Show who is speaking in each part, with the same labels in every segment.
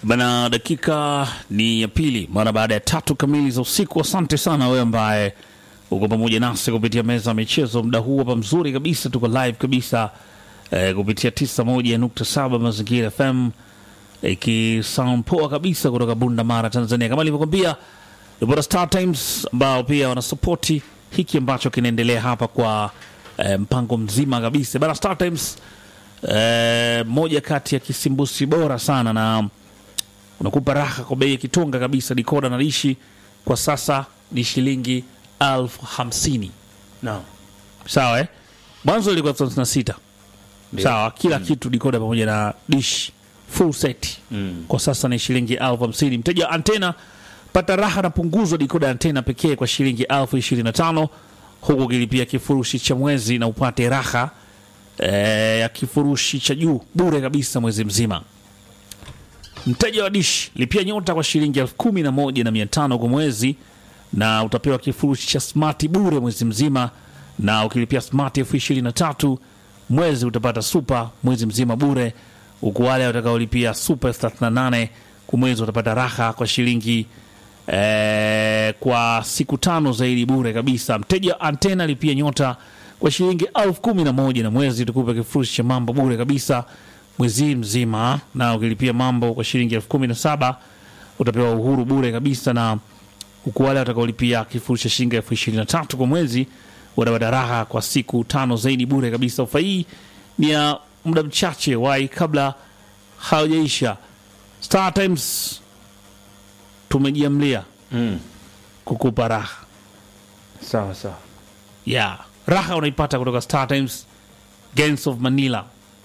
Speaker 1: Bana, dakika ni ya pili mara baada ya tatu kamili za usiku. Asante sana wewe ambaye uko pamoja nasi kupitia meza ya michezo muda huu hapa mzuri kabisa, tuko live kabisa eh, kupitia 91.7 Mazingira FM ikisound poa kabisa kutoka Bunda Mara, Tanzania. Kama nilivyokwambia, Reporter Star Times ambao pia wanasapoti hiki ambacho kinaendelea hapa kwa eh, mpango mzima kabisa bana. Star Times eh, moja kati ya kisimbusi bora sana na unakupa raha kwa bei ya kitonga kabisa. Dikoda na dishi kwa sasa ni shilingi elfu hamsini
Speaker 2: Naam.
Speaker 1: sawa eh? Mwanzo ilikuwa elfu hamsini na sita
Speaker 2: Ndio.
Speaker 1: sawa, kila kitu dikoda pamoja na dish full set
Speaker 2: Mm.
Speaker 1: kwa sasa ni shilingi elfu hamsini. Mteja wa antena pata raha na punguzo dikoda ya antena pekee kwa shilingi elfu ishirini na tano huku ukilipia kifurushi cha mwezi na upate raha eh, ya kifurushi cha juu bure kabisa mwezi mzima. Mteja wa dish lipia nyota kwa shilingi elfu kumi na moja na mia tano kwa mwezi na utapewa kifurushi cha smart bure mwezi mzima, na ukilipia smart elfu ishirini na tatu mwezi utapata super mwezi mzima bure, huku wale watakaolipia super elfu thelathini na nane kwa mwezi watapata raha kwa shilingi eh, kwa siku tano zaidi bure kabisa. Mteja wa antena lipia nyota kwa shilingi elfu kumi na moja na mwezi tukupe kifurushi cha mambo bure kabisa mwezi mzima, na ukilipia mambo kwa shilingi elfu kumi na saba utapewa uhuru bure kabisa, na huku wale watakaolipia kifurushi cha shilingi elfu ishirini na tatu kwa mwezi watapata raha kwa siku tano zaidi bure kabisa. Ofa hii ni ya muda mchache wai kabla haujaisha. Star Times tumejiamlia
Speaker 2: Mm.
Speaker 1: kukupa raha
Speaker 2: Sawa sawa.
Speaker 1: yeah. Raha unaipata kutoka Star Times Gangs of Manila,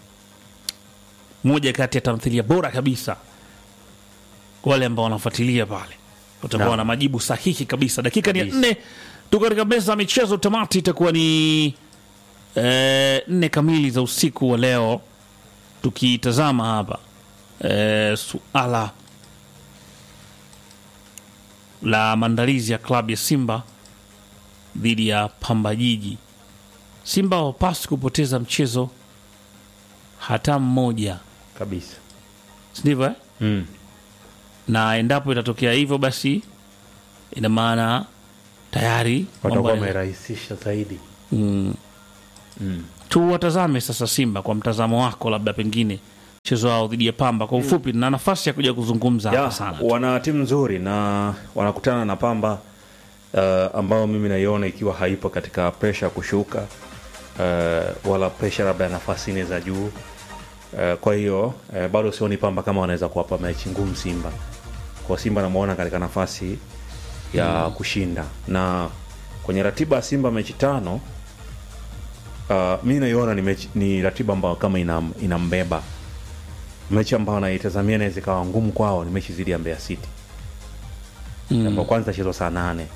Speaker 1: moja kati ya tamthilia bora kabisa. Kwa wale ambao wanafuatilia pale, utakuwa
Speaker 2: Naam.
Speaker 1: na majibu sahihi kabisa. Dakika ni ya
Speaker 2: Kabisa.
Speaker 1: nne, tuko katika meza ya michezo. Tamati itakuwa ni eh, nne kamili za usiku wa leo, tukitazama hapa eh, suala la maandalizi ya klabu ya Simba dhidi ya Pamba Jiji. Simba hawapaswi kupoteza mchezo hata mmoja,
Speaker 2: Kabisa.
Speaker 1: si ndivyo eh?
Speaker 2: Mm.
Speaker 1: Na endapo itatokea hivyo, basi ina maana tayari mambo
Speaker 2: Watakuwa
Speaker 1: yana-
Speaker 2: wamerahisisha zaidi.
Speaker 1: mm.
Speaker 2: Mm.
Speaker 1: Tuwatazame sasa Simba kwa mtazamo wako, labda pengine mchezo wao dhidi ya Pamba kwa ufupi, na nafasi ya kuja kuzungumza hapa
Speaker 2: Ya,
Speaker 1: sana.
Speaker 2: wana timu nzuri na wanakutana na Pamba uh, ambao mimi naiona ikiwa haipo katika presha ya kushuka uh, wala presha labda ya nafasi nne za juu uh, kwa hiyo uh, bado sioni Pamba kama wanaweza kuwapa mechi ngumu Simba. Kwa Simba namuona katika nafasi ya kushinda, na kwenye ratiba ya Simba mechi tano uh, mi naiona ni, mechi, ni ratiba ambayo kama inam, inambeba mechi ambayo naitazamia inaweza ikawa ngumu kwao ni mechi dhidi ya Mbeya City
Speaker 1: Mm.
Speaker 2: ambao kwanza itachezwa saa nane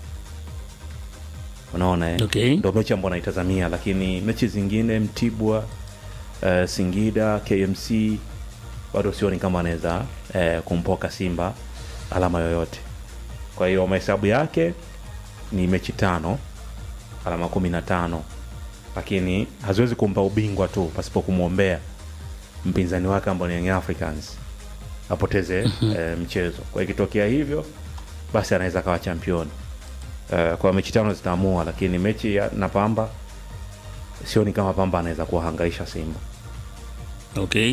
Speaker 2: unaona eh?
Speaker 1: Okay.
Speaker 2: ndo mechi ambayo naitazamia lakini mechi zingine Mtibwa uh, Singida KMC bado sioni kama anaweza uh, kumpoka Simba alama yoyote kwa hiyo mahesabu yake ni mechi tano alama kumi na tano lakini haziwezi kumpa ubingwa tu pasipo kumwombea mpinzani wake ambao ni Young Africans apoteze eh, mchezo. Kwa ikitokea hivyo, basi anaweza akawa championi. Eh, kwa mechi tano zitaamua, lakini mechi ya, na Pamba sioni kama Pamba anaweza kuwahangaisha Simba.
Speaker 1: Okay.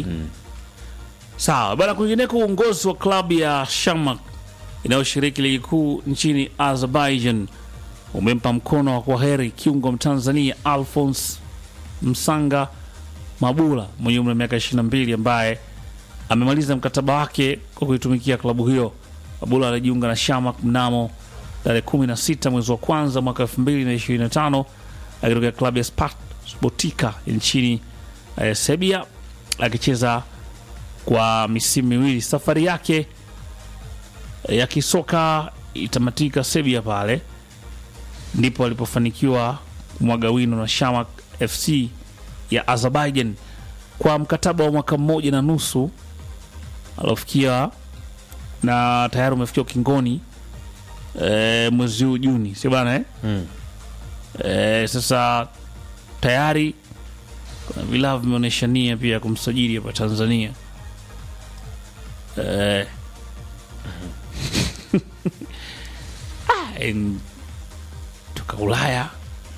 Speaker 1: Sawa bana. Kwingineko, uongozi wa klabu ya Shamak inayoshiriki ligi kuu nchini Azerbaijan umempa mkono wa kwaheri kiungo Mtanzania Alphonse Msanga Mabula mwenye umri wa miaka 22 ambaye amemaliza mkataba wake kwa kuitumikia klabu hiyo. Mabula alijiunga na Shamak mnamo tarehe 16 mwezi wa kwanza mwaka 2025 akitokea klabu ya Sparta Botica nchini eh, Serbia akicheza kwa misimu miwili. Safari yake ya kisoka itamatika Serbia, pale ndipo alipofanikiwa kumwaga wino na Shamak FC ya Azerbaijan kwa mkataba wa mwaka mmoja na nusu aliofikia na tayari umefikia ukingoni e, mwezi huu Juni, si bana eh?
Speaker 2: Mm.
Speaker 1: E, sasa tayari kuna vilabu vimeonyesha nia pia ya kumsajili hapa Tanzania. Eh, ah, en- toka Ulaya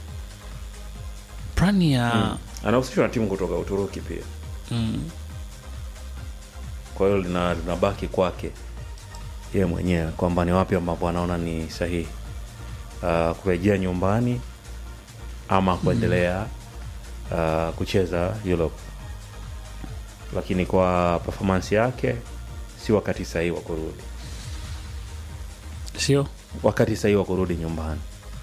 Speaker 1: plani ya
Speaker 2: anahusishwa na timu kutoka Uturuki pia
Speaker 1: mm.
Speaker 2: kwa hiyo lina- linabaki kwake yeye mwenyewe kwamba ni wapi ambapo anaona ni sahihi uh, kurejea nyumbani ama kuendelea uh, kucheza Europe, lakini kwa performance yake si wakati sahihi wa kurudi,
Speaker 1: sio
Speaker 2: wakati sahihi wa kurudi nyumbani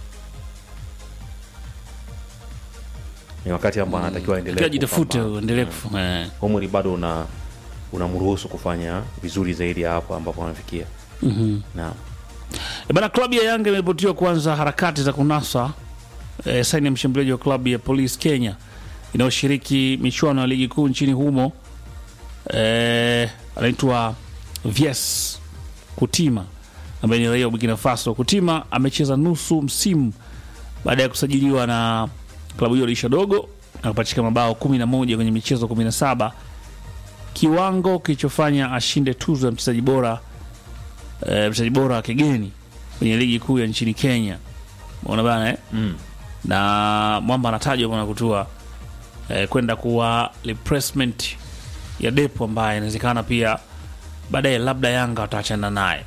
Speaker 2: ni wakati ambao anatakiwa aendelee
Speaker 1: Takiwa jitafute
Speaker 2: kupambana.
Speaker 1: uendelee kufu- eh.
Speaker 2: umri bado una unamruhusu kufanya vizuri zaidi ya hapo ambapo anafikia.
Speaker 1: Mhm.
Speaker 2: Naam.
Speaker 1: E bana, klabu ya Yanga imeripotiwa kuanza harakati za kunasa e, saini ya mshambuliaji wa klabu ya Police Kenya inayoshiriki michuano ya ligi kuu nchini humo e, anaitwa Vies Kutima ambaye ni raia wa Burkina Faso. Kutima amecheza nusu msimu baada ya kusajiliwa na klabu hiyo dirisha dogo na kupachika mabao 11 kwenye michezo 17, kiwango kilichofanya ashinde tuzo ya mchezaji bora eh, mchezaji bora wa kigeni kwenye ligi kuu ya nchini Kenya. Unaona bana eh?
Speaker 2: Mm.
Speaker 1: na mwamba anatajwa bwana kutua eh, kwenda kuwa replacement ya Depo ambaye inawezekana pia baadaye labda Yanga wataachana naye.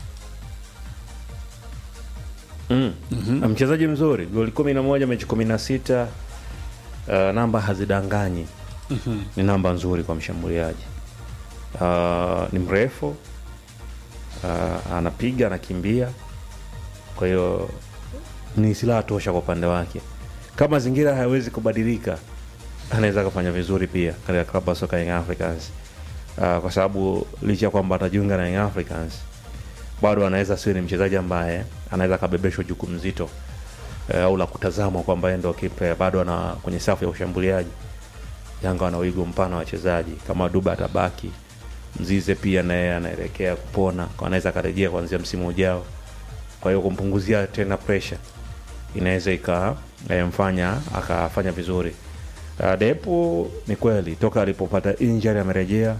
Speaker 2: Mm. Mchezaji mzuri, goli kumi na moja mechi kumi na sita uh, namba hazidanganyi. Ni namba nzuri kwa mshambuliaji. Uh, ni mrefu uh, anapiga anakimbia, kwa hiyo ni silaha tosha kwa upande wake. Kama mazingira hayawezi kubadilika, anaweza akafanya vizuri pia katika klabu ya soka Young Africans uh, kwa sababu licha ya kwamba atajiunga na Young Africans bado anaweza siwe ni mchezaji ambaye anaweza akabebeshwa jukumu zito eh, au la kutazamwa kwamba yeye ndo kipa bado ana kwenye safu ya ushambuliaji. Yanga wana wigo mpana wa wachezaji kama Duba atabaki, Mzize pia naye anaelekea kupona, kwa anaweza akarejea kuanzia msimu ujao. Kwa hiyo kumpunguzia tena pressure inaweza ikamfanya akafanya vizuri. Uh, Depo ni kweli toka alipopata injury amerejea,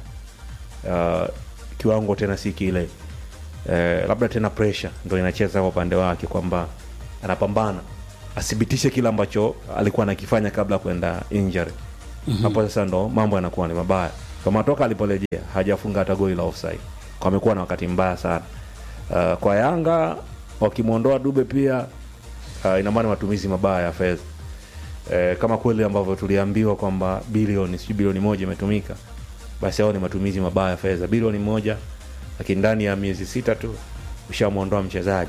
Speaker 2: uh, kiwango tena si kile eh, labda tena pressure ndo inacheza kwa upande wake kwamba anapambana athibitishe kile ambacho alikuwa anakifanya kabla ya kwenda injury hapo sasa ndo mambo yanakuwa ni mabaya kama toka aliporejea hajafunga hata goli la offside kwa amekuwa na wakati mbaya sana uh, kwa Yanga wakimwondoa Dube pia uh, ina maana matumizi mabaya ya fedha eh, kama kweli ambavyo tuliambiwa kwamba bilioni sijui bilioni moja imetumika basi hao ni matumizi mabaya ya fedha bilioni moja lakini ndani ya miezi sita tu ushamwondoa mchezaji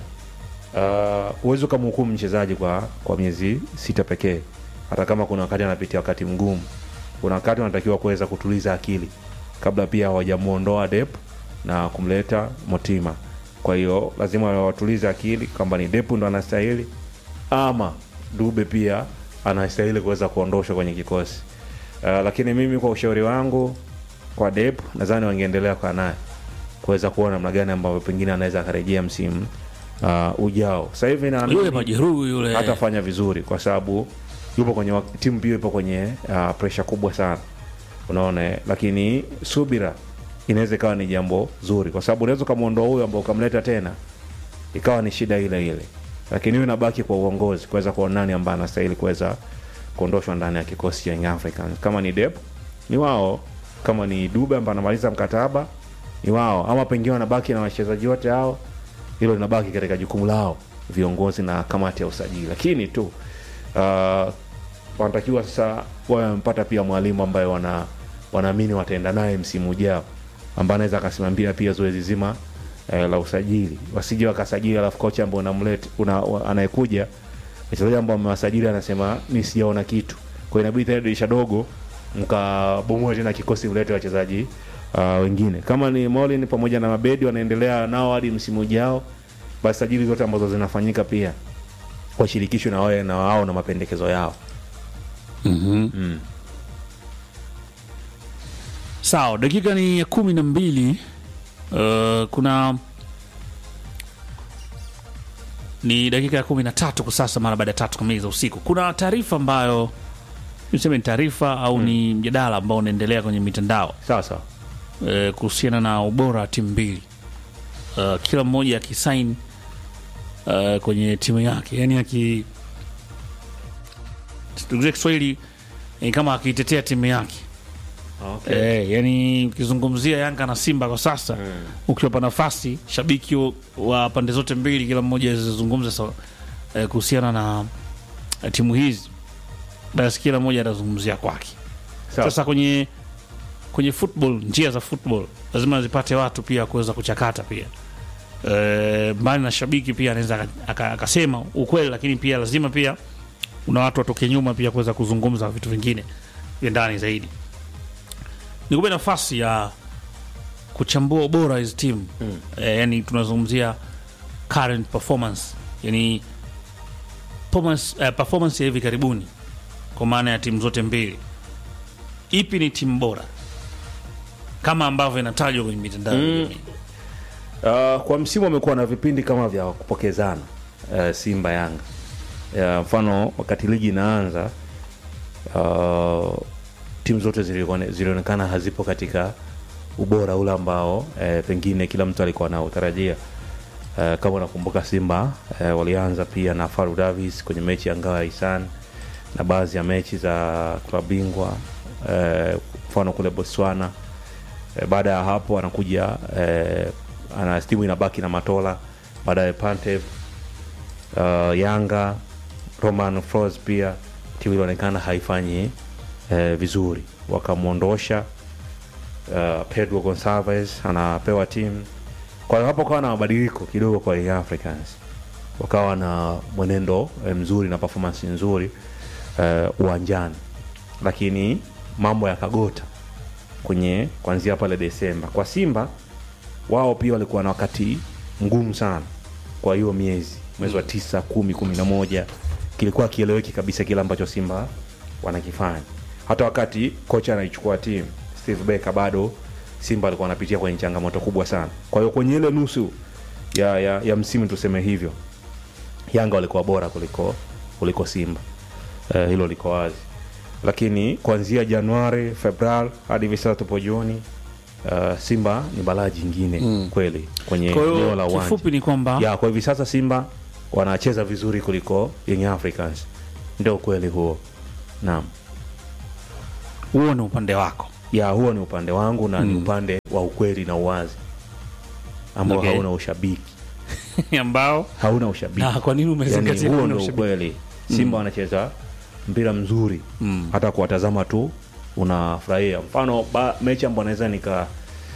Speaker 2: uh, huwezi ukamhukumu mchezaji kwa kwa miezi sita pekee hata kama kuna wakati anapitia wakati mgumu kuna wakati wanatakiwa kuweza kutuliza akili kabla pia hawajamuondoa Dep na kumleta Motima kwa hiyo lazima watulize akili kwamba ni Dep ndo anastahili ama Dube pia anastahili kuweza kuondoshwa kwenye kikosi uh, lakini mimi kwa ushauri wangu kwa Dep nadhani wangeendelea kwa naye kuweza kuona namna gani ambavyo pengine anaweza akarejea msimu uh, ujao. Sasa hivi
Speaker 1: Yule
Speaker 2: naamini
Speaker 1: majeruhi yule
Speaker 2: hatafanya vizuri kwa sababu yupo kwenye wak- timu pia ipo kwenye uh, presha kubwa sana, unaona eh? Lakini subira inaweza ikawa ni jambo zuri, kwa sababu unaweza ukamwondoa huyo ambao ukamleta tena ikawa ni shida ile ile, lakini hiyo inabaki kwa uongozi kuweza kuona nani ambaye anastahili kuweza kuondoshwa ndani ya kikosi cha Young Africans. Kama ni Dep ni wao, kama ni Dube ambaye anamaliza mkataba ni wao, ama pengine wanabaki na wachezaji wote hao, hilo linabaki katika jukumu lao viongozi na kamati ya usajili, lakini tu uh, wanatakiwa sasa wawe wamepata pia mwalimu ambaye wana wanaamini wataenda naye msimu ujao, ambaye anaweza akasimamia pia zoezi zima eh, la usajili, wasije wakasajili alafu kocha ambao unamleta una, wa- anayekuja wachezaji ambao amewasajili anasema mi sijaona kitu, kwa hiyo inabidi tena dirisha dogo mkabomoe tena kikosi, mlete wachezaji uh, wengine kama ni Molin pamoja na Mabedi wanaendelea nao hadi msimu ujao, basi sajili zote ambazo zinafanyika pia washirikishwe na wawe na wao na mapendekezo yao.
Speaker 1: Mhm.
Speaker 2: Mm.
Speaker 1: Sawa, dakika ni ya kumi na mbili. Uh, kuna ni dakika ya kumi na tatu kwa sasa, mara baada ya tatu kamili za usiku. Kuna taarifa ambayo niseme ni taarifa au ni mjadala ambao unaendelea kwenye mitandao
Speaker 2: Sawa sawa.
Speaker 1: eh, kuhusiana na ubora wa timu mbili uh, kila mmoja akisain uh, kwenye timu yake yani aki tukize Kiswahili ni kama akiitetea timu yake
Speaker 2: Okay.
Speaker 1: Eh, yani ukizungumzia Yanga na Simba kwa sasa mm. ukiwapa nafasi shabiki wa- wa pande zote mbili, kila mmoja azungumza sa- eh, kuhusiana na eh, timu hizi, basi kila mmoja atazungumzia kwake.
Speaker 2: Sawa.
Speaker 1: Sasa kwenye kwenye football, njia za football lazima zipate watu pia kuweza kuchakata pia e, mbali na shabiki pia anaweza aka- aka- akasema ukweli, lakini pia lazima pia una watu watoke nyuma pia kuweza kuzungumza vitu vingine vya ndani zaidi. Nikupe nafasi ya kuchambua ubora hizi timu mm. E, yani tunazungumzia current performance, yani performance, eh, performance ya hivi karibuni kwa maana ya timu zote mbili, ipi ni timu bora kama ambavyo inatajwa kwenye mitandao ya
Speaker 2: Mm.
Speaker 1: kijamii?
Speaker 2: Uh, kwa msimu amekuwa na vipindi kama vya kupokezana uh, Simba Yanga. Uh, mfano wakati ligi inaanza uh, timu zote zilikuwa- zilionekana hazipo katika ubora ule ambao eh, pengine kila mtu alikuwa anautarajia. Uh, kama unakumbuka Simba eh, walianza pia na Faru Davis kwenye mechi ya ngao ya Isan na baadhi ya mechi za klabu bingwa eh, mfano kule Botswana Eh, baada ya hapo anakuja eh, ana timu inabaki na Matola, baadaye Pantev uh, Yanga Roman Fros pia timu ilionekana haifanyi eh, vizuri, wakamwondosha uh, Pedro Gonçalves anapewa timu. Kwa hiyo hapo kawa na mabadiliko kidogo kwa Young Africans, wakawa na mwenendo eh, mzuri na performance nzuri eh, uwanjani, lakini mambo yakagota kwenye kuanzia pale Desemba. Kwa Simba wao pia walikuwa na wakati mgumu sana kwa hiyo miezi mwezi wa tisa, kumi, kumi na moja kilikuwa kieleweki kabisa kile ambacho Simba wanakifanya. Hata wakati kocha anaichukua timu Steve Barker, bado Simba alikuwa anapitia kwenye changamoto kubwa sana. Kwa hiyo kwenye ile nusu ya, ya, ya msimu tuseme hivyo, Yanga walikuwa bora kuliko kuliko Simba. Eh, hilo liko wazi lakini kuanzia Januari, Februari hadi hivi sasa tupo Juni, uh, Simba ni balaa jingine mm. kweli kwenye
Speaker 1: Kwa
Speaker 2: eneo
Speaker 1: hiyo
Speaker 2: la uwanja
Speaker 1: kifupi ni kwamba
Speaker 2: ya kwa hivi sasa Simba wanacheza vizuri kuliko Young Africans, ndio ukweli huo. Naam,
Speaker 1: huo ni upande wako.
Speaker 2: ya huo ni upande wangu na ni upande wa ukweli na uwazi ambao
Speaker 1: Okay.
Speaker 2: hauna ushabiki,
Speaker 1: ambao
Speaker 2: hauna ushabiki.
Speaker 1: na kwa nini
Speaker 2: yani,
Speaker 1: umezingatia
Speaker 2: huo
Speaker 1: kuna
Speaker 2: ndio
Speaker 1: ushabiki?
Speaker 2: ukweli. Simba wanacheza mpira mzuri
Speaker 1: Mm.
Speaker 2: hata kuwatazama tu unafurahia. Mfano ba, mechi ambayo naweza nika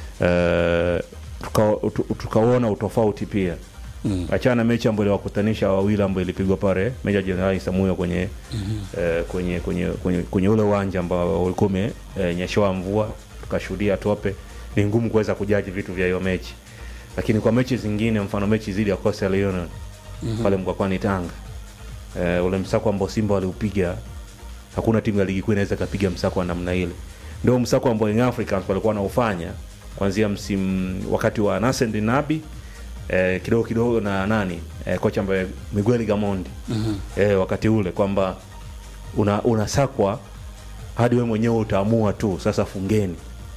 Speaker 2: eh, tuka- tu- tukaona utofauti pia
Speaker 1: Mm.
Speaker 2: achana na mechi ambayo iliwakutanisha wawili ambayo ilipigwa pale Meja Jenerali Samuyo kwenye, eh, kwenye, kwenye, kwenye, kwenye ule uwanja ambao ulikuwa umenyeshewa mvua tukashuhudia tope. Ni ngumu kuweza kujaji vitu vya hiyo mechi, lakini kwa mechi zingine, mfano mechi zidi ya Coastal Union pale Mkwakwani Tanga, eh, ule msako ambao Simba waliupiga hakuna timu ya ligi kuu inaweza ikapiga msako wa namna ile. Ndio msako ambao Young Africans walikuwa wanaufanya kuanzia msimu wakati wa Nasser Nabi eh, kidogo kidogo na nani eh, kocha ambaye Miguel Gamondi eh, wakati ule kwamba una unasakwa hadi wewe mwenyewe utaamua tu sasa fungeni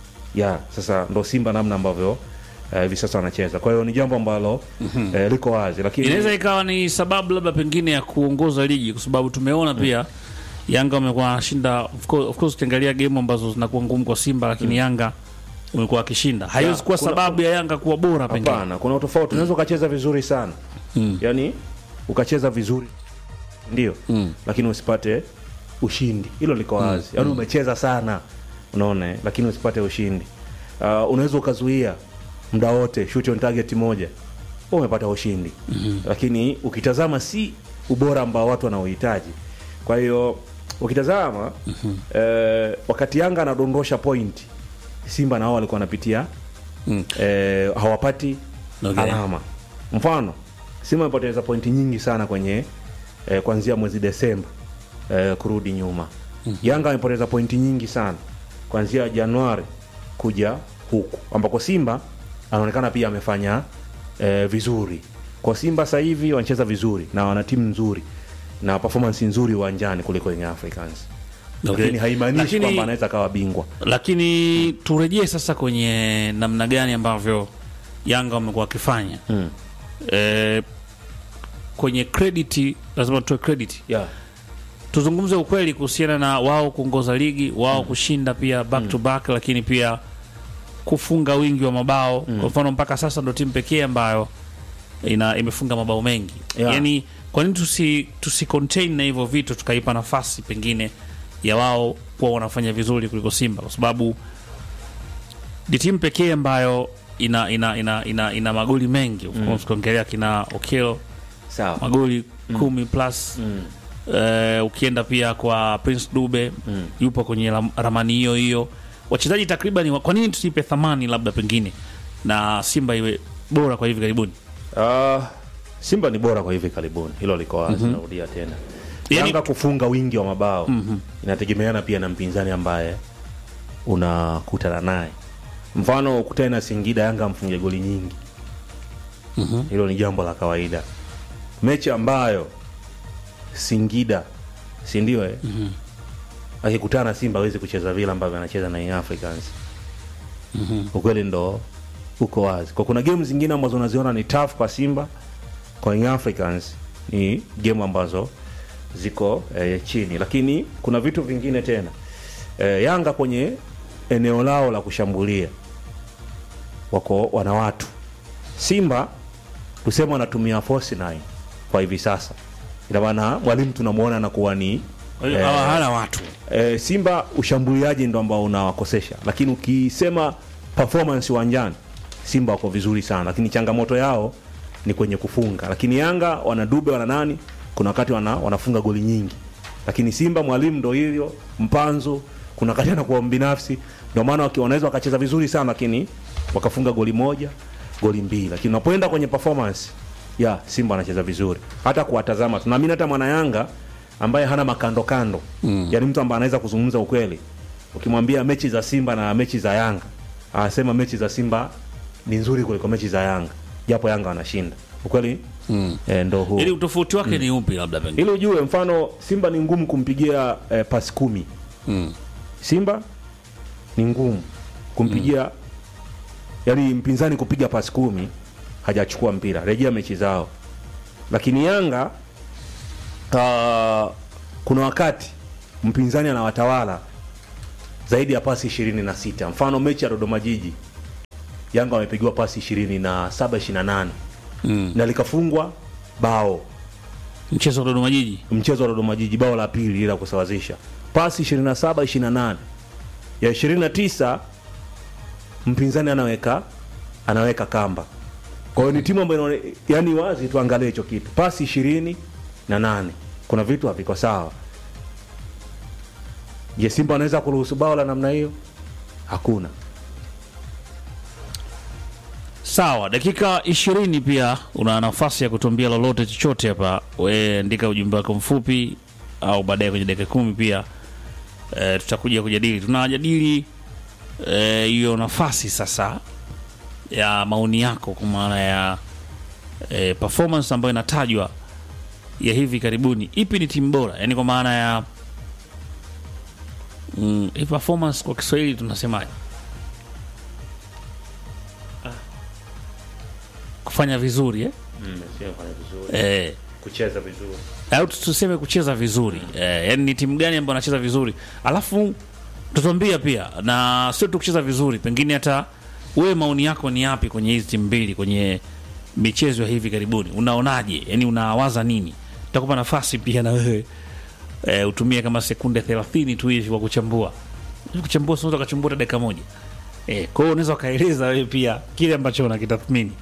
Speaker 2: ya sasa ndo Simba namna ambavyo eh, hivi sasa wanacheza. Kwa hiyo ni jambo ambalo eh, liko wazi, lakini
Speaker 1: inaweza ikawa ni sababu labda pengine ya kuongoza ligi, kwa sababu tumeona pia Yanga wamekuwa wanashinda. Of course, of course ukiangalia game ambazo zinakuwa ngumu kwa Simba, lakini Yanga umekuwa akishinda. Haiwezi kuwa
Speaker 2: kuna-
Speaker 1: sababu ya Yanga kuwa bora pengine.
Speaker 2: Hapana, kuna utofauti. Unaweza ukacheza vizuri sana
Speaker 1: Mm.
Speaker 2: yaani ukacheza vizuri ndio,
Speaker 1: Mm.
Speaker 2: lakini usipate ushindi. Hilo liko wazi. Yaani umecheza sana, unaona, eh, lakini usipate ushindi. Uh, unaweza ukazuia muda wote shoot on target moja, umepata ushindi, lakini ukitazama si ubora ambao watu wanaohitaji. Kwa hiyo ukitazama eh, wakati Yanga anadondosha point, Simba nao walikuwa wanapitia
Speaker 1: Mm.
Speaker 2: eh, hawapati
Speaker 1: Okay.
Speaker 2: alama. Mfano, Simba amepoteza pointi nyingi sana kwenye eh, kuanzia mwezi Desemba eh, kurudi nyuma. Yanga amepoteza pointi nyingi sana kuanzia Januari kuja huku, ambako Simba anaonekana pia amefanya eh, vizuri. Kwa Simba sasa hivi wanacheza vizuri na wana timu nzuri na performance nzuri uwanjani kuliko Young Africans,
Speaker 1: Okay.
Speaker 2: lakini haimaanishi
Speaker 1: Lakini-
Speaker 2: kwamba anaweza akawa bingwa.
Speaker 1: lakini turejee sasa kwenye namna gani ambavyo Yanga wamekuwa wakifanya
Speaker 2: Mm.
Speaker 1: e, kwenye credit, lazima tutoe credit
Speaker 2: Yeah.
Speaker 1: tuzungumze ukweli kuhusiana na wao kuongoza ligi wao kushinda pia back to back, lakini pia kufunga wingi wa mabao kwa mfano mpaka sasa ndo timu pekee ambayo ina imefunga mabao mengi
Speaker 2: Yeah.
Speaker 1: yani kwa nini tusi, tusi contain na hivyo vitu tukaipa nafasi pengine ya wao kuwa wanafanya vizuri kuliko Simba kwa sababu ni timu pekee ambayo ina ina ina, ina, ina magoli mengi of course ukiongelea kina Okelo
Speaker 2: Sawa.
Speaker 1: magoli kumi plus
Speaker 2: Mm.
Speaker 1: Eh, ukienda pia kwa Prince Dube
Speaker 2: Mm.
Speaker 1: yupo kwenye ram- ramani hiyo hiyo. Wachezaji takriban, wa- kwa nini tusipe thamani labda pengine na Simba iwe bora kwa hivi karibuni?
Speaker 2: Uh, Simba ni bora kwa hivi karibuni, hilo liko wazi. Narudia tena,
Speaker 1: Yani-
Speaker 2: Yanga kufunga wingi wa mabao inategemeana pia na mpinzani ambaye unakutana naye. Mfano ukutane na Singida, Yanga amfunge goli nyingi, hilo ni jambo la kawaida. Mechi ambayo Singida, si ndio eh? akikutana na Simba awezi kucheza vile ambavyo anacheza na Young Africans ukweli ndo uko wazi kwa kuna game zingine ambazo unaziona ni tough kwa Simba kwa Young Africans ni game ambazo ziko eh, chini lakini kuna vitu vingine tena eh, Yanga kwenye eneo lao la kushambulia wako wana watu Simba tuseme wanatumia force nine kwa hivi sasa ina maana mwalimu tunamuona anakuwa ni
Speaker 1: Kwa hiyo
Speaker 2: Eh,
Speaker 1: hawa hana watu
Speaker 2: e, Simba ushambuliaji ndo ambao unawakosesha, lakini ukisema performance uwanjani Simba wako vizuri sana, lakini changamoto yao ni kwenye kufunga. Lakini Yanga wana Dube wana nani, kuna wakati wana, wanafunga goli nyingi, lakini Simba mwalimu ndo hivyo mpanzo, kuna wakati anakuwa binafsi, ndio maana waki- wanaweza wakacheza vizuri sana, lakini wakafunga goli moja goli mbili, lakini unapoenda kwenye performance ya Simba anacheza vizuri, hata kuwatazama tunaamini hata mwana Yanga ambaye hana makando kando mm. yani mtu ambaye anaweza kuzungumza ukweli ukimwambia mechi za Simba na mechi za Yanga anasema mechi za Simba ni nzuri kuliko mechi za Yanga japo Yanga wanashinda ukweli mm. e, ndo huu
Speaker 1: ili utofauti wake ni upi labda pengine?
Speaker 2: ili ujue mfano Simba ni ngumu kumpigia eh, pasi kumi
Speaker 1: Mm.
Speaker 2: Simba ni ngumu kumpigia yani mpinzani kupiga pasi kumi hajachukua mpira, rejea mechi zao. Lakini Yanga uh, kuna wakati mpinzani anawatawala zaidi ya pasi ishirini na sita. Mfano mechi ya Dodoma Jiji Yanga wamepigiwa pasi ishirini na saba ishirini na nane
Speaker 1: Mm.
Speaker 2: na likafungwa bao
Speaker 1: Mchezo wa Dodoma Jiji
Speaker 2: mchezo wa Dodoma Jiji bao la pili ila kusawazisha pasi 27 28 ya 29 mpinzani anaweka anaweka kamba kwa hiyo ni timu ambayo inaone- yani wazi tuangalie hicho kitu pasi ishirini na nane kuna vitu haviko sawa je Simba anaweza kuruhusu bao la namna hiyo hakuna
Speaker 1: Sawa, dakika ishirini pia una nafasi ya kutuambia lolote chochote hapa. We andika ujumbe wako mfupi, au baadaye kwenye dakika kumi pia e, tutakuja kujadili. Tunajadili eh, hiyo nafasi sasa ya maoni yako kwa maana ya e, performance ambayo inatajwa ya hivi karibuni. Ipi ni timu bora, yaani kwa maana ya mm, hii performance kwa Kiswahili tunasemaje? Kufanya vizuri eh? Eh,
Speaker 2: kucheza vizuri
Speaker 1: au tuseme kucheza vizuri eh, yani ni timu gani ambayo anacheza vizuri alafu tutambia pia na sio tu kucheza vizuri pengine hata wewe maoni yako ni yapi kwenye hizi timu mbili kwenye michezo ya hivi karibuni unaonaje yani unawaza nini tutakupa nafasi pia na wewe eh, utumie kama sekunde 30 tu hivi kwa kuchambua Hivi kuchambua sio ukachambua hata dakika moja eh, kwa hiyo unaweza ukaeleza wewe pia kile ambacho unakitathmini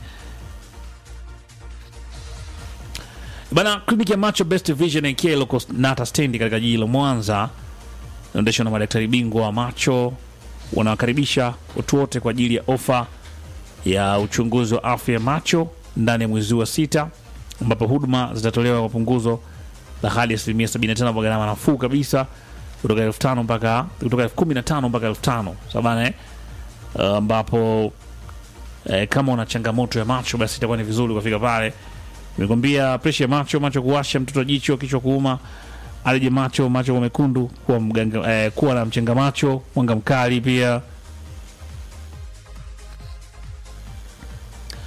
Speaker 1: Bana, kliniki ya macho Best Vision AK iloko Nata stendi katika jiji la Mwanza inaendeshwa na madaktari bingwa wa macho. Wanawakaribisha watu wote kwa ajili ya ofa ya uchunguzi wa afya ya macho ndani ya mwezi wa sita, ambapo huduma zitatolewa kwa punguzo la hadi asilimia 75 kwa gharama nafuu kabisa kutoka elfu tano mpaka kutoka elfu kumi na tano mpaka elfu tano sabana eh? Uh, ambapo eh, kama una changamoto ya macho basi itakuwa ni vizuri ukafika pale nimekwambia presha ya macho macho kuwasha mtoto jicho kichwa kuuma alije macho macho kwa mekundu kuwa mganga eh, kuwa na mchenga macho mwanga mkali pia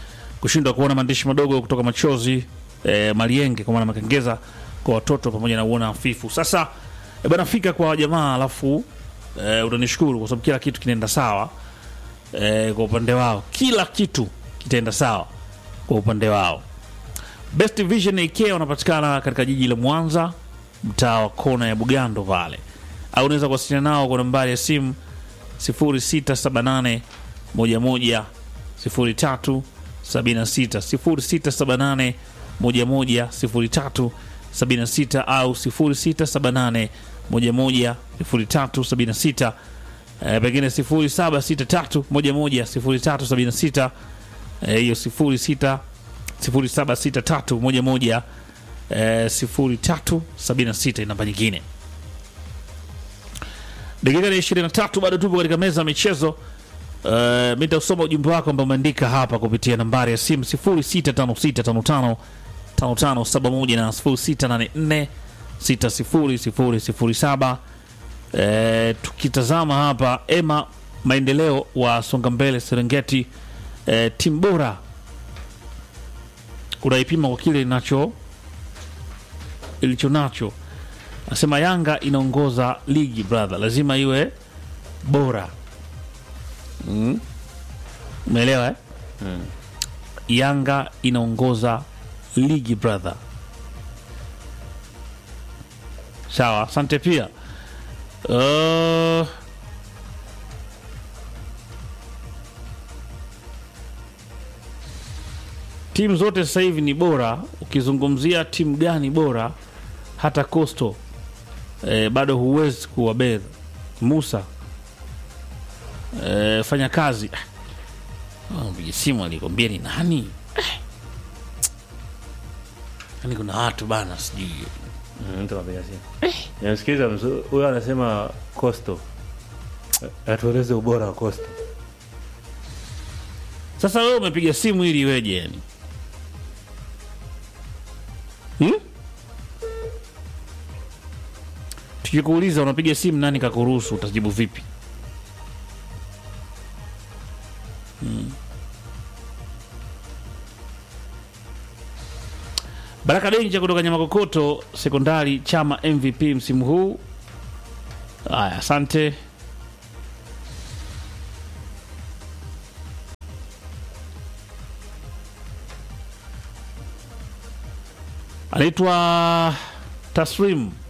Speaker 1: kushindwa kuona maandishi madogo kutoka machozi e, malienge kwa maana makengeza kwa watoto pamoja na uona hafifu. Sasa e, bana fika kwa jamaa, alafu e, utanishukuru kwa sababu kila kitu kinaenda sawa e, kwa upande wao, kila kitu kitaenda sawa kwa upande wao. Best Vision AK wanapatikana katika jiji la Mwanza, mtaa wa kona ya Bugando pale, au unaweza kuwasiliana nao kwa nambari ya simu 0678 11 03 76 0678 11 03 76 au 0678 11 03 76 eh, pengine 0763 11 03 76 eh, hiyo 06 0763 11 eh, 03 76 namba nyingine. Dakika ni 23 bado tupo katika meza ya michezo. Uh, mi nitausoma ujumbe wako ambao umeandika hapa kupitia nambari ya simu 0656555571 na 0684600007. Uh, tukitazama hapa Ema maendeleo wa Songa Mbele Serengeti, uh, timu bora unaipima kwa kile inacho ilicho nacho. Nasema Yanga inaongoza ligi brother, lazima iwe bora Mm. Umeelewa eh?
Speaker 2: Mm.
Speaker 1: Yanga inaongoza ligi brother. Sawa, asante pia. Uh, timu zote sasa hivi ni bora. Ukizungumzia timu gani bora, hata Coastal eh, bado huwezi kuwabedha Musa Eh, fanya kazi Ah, mpiga simu alikwambia ni nani? Eh. Yaani kuna watu bana, sijui
Speaker 2: Mm, mtu anapiga simu. Namsikiliza mzu- huyo anasema Coastal. Atueleze ubora wa Coastal.
Speaker 1: sasa. Wewe umepiga simu ili iweje? Yani hmm? Tukikuuliza unapiga simu, nani kakuruhusu, utajibu vipi? Baraka Denja kutoka Nyamakokoto Sekondari, chama MVP msimu huu. Haya, asante. Anaitwa Tasrim